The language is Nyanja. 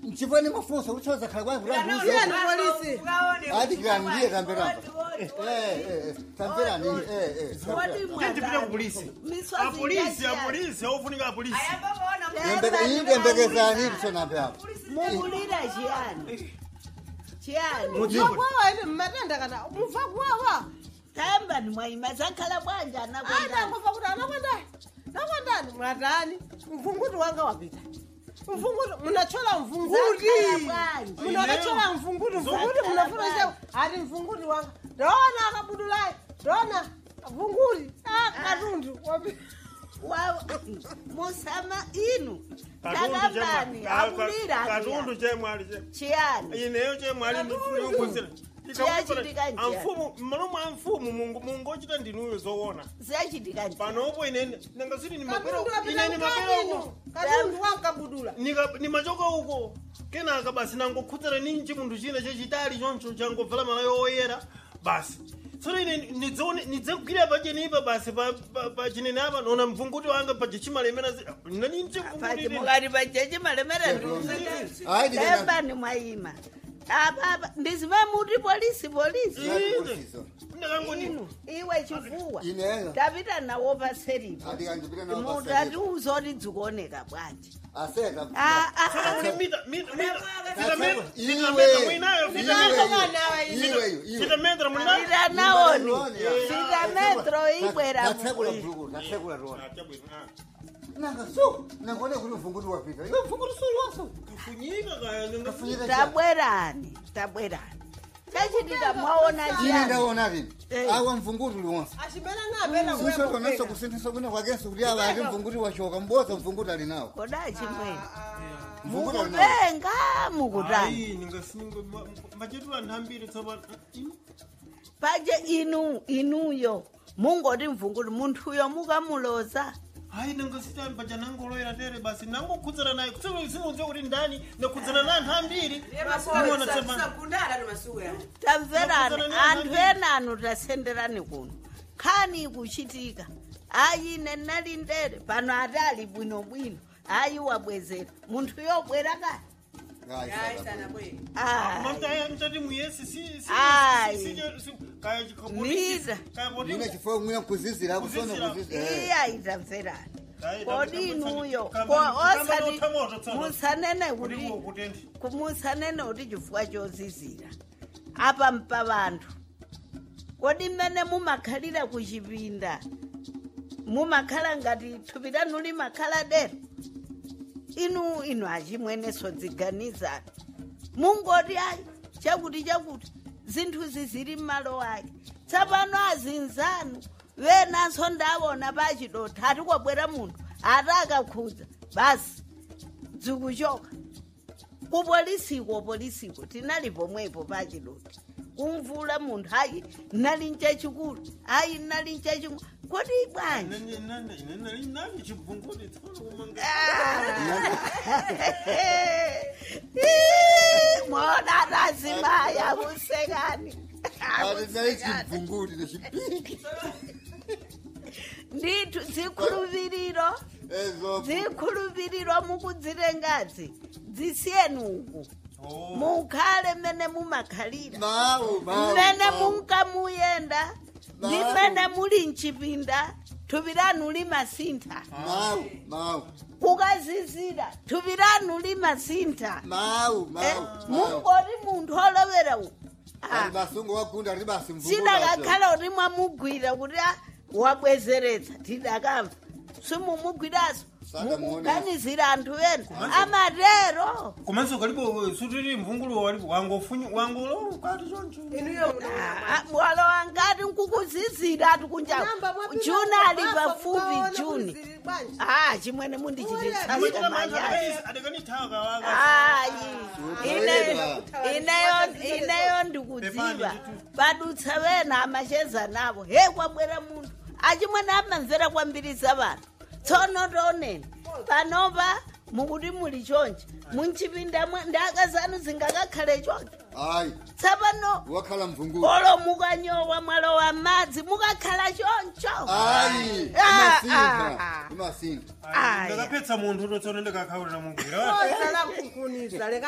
mchifani mafunso kuchoza khala kwa kulanduza Tiyeni polisi. ati kilandiye tamberamba eh eh tamberani eh eh tindipite ku polisi apolisi apolisi aufunika apolisi yindembekezani kusonambe apo mukulira chiyani chiyani Mufa kuwawa ine mmatenda kana mufa kuwawa. tayamba ni mwaima zakhala bwanja Anda anakwenda mufa kuti anakwendani. Nakwendani mwatani. Mvunguti wanga wapita. Mvunguti munachola mvunguti. Zakhala bwanji. Munakachola mvunguti mvunguti Zakhala munafuna bwanji. ati mvunguti wanga. Ndona akabudulayi. Ndona mvunguti. Ah katundu wapita. Wa- musama inu takambani akulira katundu chiyani. chemwali che chiyani ineyo chemwali ndikufunikuzira Chiyachitika njani? amfumu malomo a mfumu mungu mungu ochita ndinuyo zoona ziyachitika njani? panopo inene nangasiti ni mapero Katundu wapita inene mapero mkabinu. uko Katundu wankabudula. Nika- ni machoka uko kenaka basi nangokhudzana ni chimunthu china chachitali choncho changovala malayo oyera basi tsono ine nidzione nidzagwira pachenipa basi pa- pa- pachinene apa nona mvunguti wanga pachichimalemera nani pati mchimvunguti mukati pachechi malemera ayi tayambani mwaima apapa ndizive muti polisi polisi ndakangoni inu iwe chifuwa ineyo tapita nawo paseripo ati kanjipita muti nawo atiuzoti dzikuoneka bwanji aseka Ah, ah, Saka ah. kuti mita mita mita Iwe, mita mita mwinayo iwe, mita iwe, iwe. mita mita mwinayo Pita naoni pita metro ibwera Tatsekula mukwiri bhuku, tatsekula rona. Nanga so, nangone kuti mvunguti wapita. Iwe mvunguti suri waso. kufunyika kaya ninga Kafunyika cha. tabwerani tabwerani chachitika mwaona Ine chiyani ndaona vini. Eh. Awa mvunguti uli wonse. Achimena napenda Sisho konaso kuwepo. kusinthisa kwina kwakenso kuti awa ati mvunguti washoka mboza mvunguti ali nawo. koda chimwene Mvunguti ali nawo. mukutenga mukutani ayi ningasinga machetu anthu ambiri tsopano paje inu inuyo mungoti mvunguti munthuyo mukamuloza hayi nangasita paja nangoloyera tere basi nangokhudzana naye kusolo simudziwa kuti ndani nakhudzana na anthu ambiri Iwona tsopano. tamverani Ndakhudzana ni anthu anthu ena anu tasenderani kuno khani ikuchitika ayi ine nali ndere pano atali bwinobwino ayi wabwezera munthu yobwera kale Ayi, saka. ayi mtati muyesi si si Ayi. si si si kaya Nita. chikaboti Ine chifo mwina kuzizira kusona Kuzizira. kuzizira. iye ayitamverani Ayi, kodi tambo- inuyo tambo- ko tambo- osati tambo- tambo- tambo- musanene kuti kuti kutendi kumusanene kuti chifukwa chozizira apa mpa vanthu kodi mmene mumakhalira kuchipinda mumakhala ngati thupi lanu limakhala dera inu inu achimweneso dziganizani mungoti ayi chakuti chakuti zinthuzi zili m'malo ake tsapano azinzanu venanso ndawona pachidotha atikwabwera munthu ati akakhudza basi dzikuchoka kupolisiko polisiko tinali pomwepo pachidoti kumvula munthu ayi nali nchachikulu ayi nali nchachikulu kodi bwanji nani chibvunguti tsopano kumanga mona tazimaya kusekani Ati nali chimvunguti nechipiki. ndithu zikhulupiriro Ezo. zikhulupiriro mukudzirengazi zisiyeni uku mukhale mmene mumakhalira Mawu, mawu. mmene mawu. munkamuyenda ndi Mawu. mmene muli mchipinda thupi lanu limasintha Mawu, mawu. kukazizira thupi lanu limasintha Mawu, Eh, mawu. mawu. mungoti munthu olowera uku Ali masungu wagunda ali basi mvunguti. sidakakhala kuti mwamugwira kuti ah, wabwezeretsa tidakamva simumugwiraso Saka muone. mukuganizira anthu ena amatero komanso kalipo sutiri mvungulu walipo wangofunya wangolo kati choncho Inuyo Ah, mwalo wangati nkukuzizira ati kunja Namba mwapita juni ali kukafa, pafupi kukaona juni kuziri bwanji. ah chimwene mundichititsasira Amachita manthu manyazi adakani- adakanithaka waka ayi ineyo Sutayeba. ineyo ineyo ndikudziwa Pepani padutsa vena amacheza navo he kwabwera munthu achimwene amamvera kwambiri za vanhu tsono toneni panopa mukuti muli chonje munchipinda ndaka zanu zingakakhale chonje Ayi, tsapano wakhala mvunguti. olo mukanyowa mwalo wa madzi mukakhala choncho Ayi, Ah, imasintha. ah. Imasintha. Aya. ndakapetsa munthu totsona ndikakhaulira mugwira Oza la kukunisa, leka